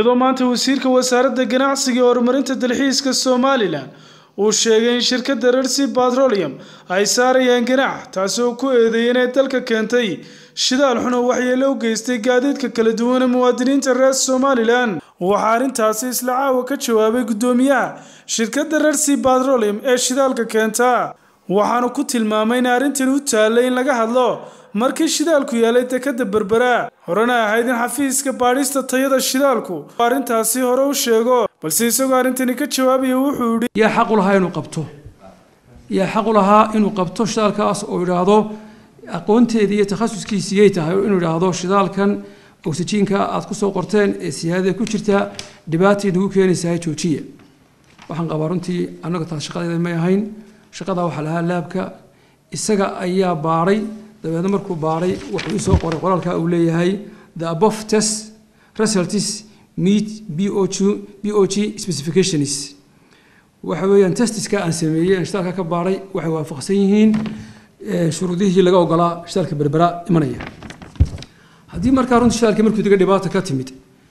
iyadoo maanta wasiirka wasaaradda ganacsiga iyo horumarinta dalxiiska somalilan uu sheegay in shirkadda rersi batrolium ay saarayaan ganax taasi oo ku eedeeyay inay dalka keentay shidaal xun oo waxyeelo u geystay gaadiidka kala duwan ee muwaadiniinta reer somalilan waxaa arrintaasi isla caawa ka jawaabay guddoomiyaha shirkadda rersi batrolium ee shidaalka keenta waxaanu ku tilmaamay in arrintan u taallay in laga hadlo markii shidaalku yaalay dekadda berbera horena ahayd in xafiiska baadhista tayada shidaalku arrintaasi hore u sheego balse isagoo arrintani ka jawaabaya wuxuu yidhi yaa xaq u lahaa inuu qabto yaa xaq u lahaa inuu qabto shidaalkaas oo idhaahdo aqoonteedii iyo takhasuskiisii yay tahay inuu idhaahdo shidaalkan oksijiinka aad ku soo qorteen ee siyaadada ku jirta dhibaatay nagu keenaysaa joojiya waxaan qabaa runtii annaga taas shaqadeeda may ahayn shaqadaa waxaa lahaa laabka isaga ayaa baadhay dabeedna markuu baadhay wuxuu isoo qoray qoraalka uu leeyahay the above test results meet BOG, BOG specifications waxa weeyaan testiska aan sameeyey aan shidaalka ka baadhay waxay waafaqsan yihiin shuruudihii laga ogolaa shidaalka berbera imanaya haddii markaa runtii shidaalka markuu diga dhibaata ka timid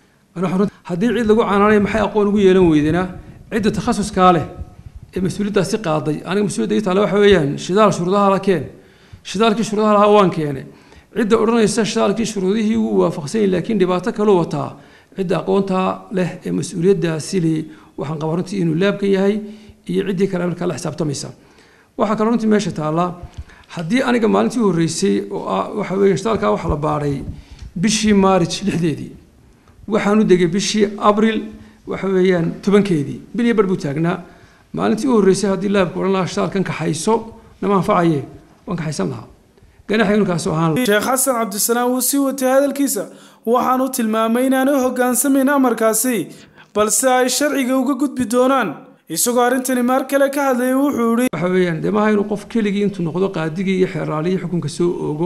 haddii cid lagu canaanaya maxay aqoon ugu yeelan weydena cidda takhasuskaa leh ee mas-uuliyaddaasi qaaday aniga mas-uuliyadda ii taale waxa weeyaan shidaal shuruudaha la keen shidaalkii shuruudaha lahaa waan keene cidda odhanaysa shidaalkii shuruudihii wuu waafaqsan yahay laakiin dhibaato kaluu wataa cidda aqoontaa leh ee mas-uuliyaddaasi leh waxaan qabaa runtii inuu laabka yahay iyo ciddii kale markaa la xisaabtamaysa waxaa kaloo runtii meesha taalla haddii aniga maalintii horreysay oo ah waxa weeye shidaalkaa waxaa la baadhay bishii maarij lixdeedii waxaan u degay bishii abril waxa weeyaan tobankeedii bil iyo bar buu taagnaa maalintii u horreysay haddii laabka odhan lahaa shidaalkan kaxayso nama anfacaye waan kaxaysan lahaa ganaxa inuu ahaan sheekh xasan cabdisalaam wuu sii watay hadalkiisa waxaanu tilmaamay inaanay hoggaansamayn amarkaasi balse ay sharciga uga gudbi doonaan isagoo arrintani maar kale ka hadlayay wuxuu yihi waxa weeyaan dee maaha inuu qof keligii intuu noqdo qaadigii iyo xeeraalihii xukunka soo oogo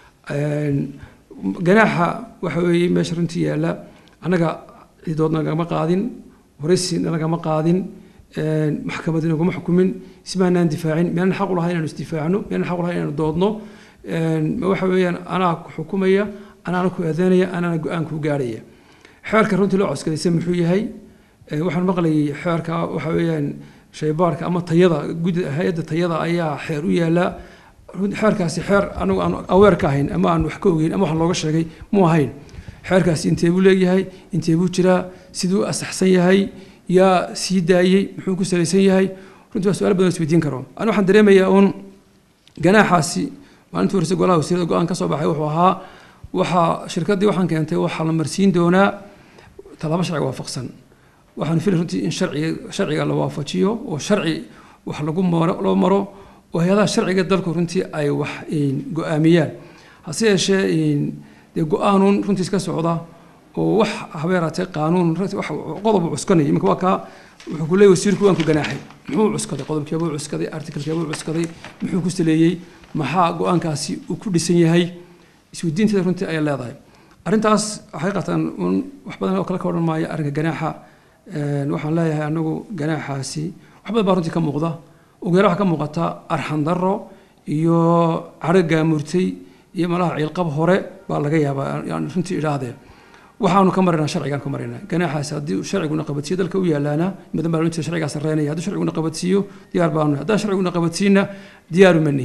ganaaxa waxa weeye meesha runtii yaalla annaga ciidoodna nagama qaadin horeysina nagama qaadin maxkamadna naguma xukumin ismaanaan difaacin miyaanan xaq u lahay inaanu isdifaacno miyaanan xaq u lahay inaanu doodno waxa weeyaan anaa ku xukumaya anaana ku eedeynaya anaana go-aan kuu gaarhaya xeerka runtii loo coskadaysa muxuu yahay waxaan maqlayay xeerka waxa weeyaan shaybaarka ama tayada gud hay-adda tayada ayaa xeer u yaallaa xeerkaasi xeer anagu aan aweer ka ahayn ama aan wax ka ogeyn ama wax looga sheegay mu ahayn xeerkaasi intee buu leeyahay intee buu jiraa siduu asaxsan yahay yaa sii daayey muxuu ku salaysan yahay runtii waa su-aal badan isweydiin karo ani waxaan dareemayaa uun ganaaxaasi maalintii horeysa golaha wasiirada go-aan ka soo baxay wuxuu ahaa waxaa shirkaddii waxaan keentay waxaa la marsiin doonaa tallaabo sharciga waafaqsan waxaan filay runtii in sharciga sharciga la waafajiyo oo sharci wax lagu maro loo maro oo hay-adaha sharciga dalku runtii ay wax go-aamiyaan hase yeeshee dee go-aanuun runtiis ka socda oo wax habeeraatee qaanuun wax qodob cuskanaya iminka waa kaa wuxuu ku leeyahy wasiirku waan ku ganaaxay muxuu cuskaday qodobkeebuu cuskaday artikalkeebuu cuskaday muxuu ku saleeyey maxaa go-aankaasi uu ku dhisan yahay isweydiinteeda runtii ayay leedahay arrintaas xaqiiqatan un wax badan oo kale ka odhan maayo arrinka ganaaxa waxaan leeyahay anagu ganaaxaasi wax badan baa runtii ka muuqda ugu yara waxaa ka muuqata arxan darro iyo cadho gaamurtay iyo malaha ciilqab hore baa laga yaabaa yaan runtii idhaahdee waxaanu ka maraynaa sharcigaan ka maraynaa ganaaxaasi haddii sharciguna qabadsiiyo dalka u yaalaana madan baa sharcigaa sarreynaya haddii sharciguna qabadsiiyo diyaar baanu haddaan sharciguna qabadsiina diyaaru manihi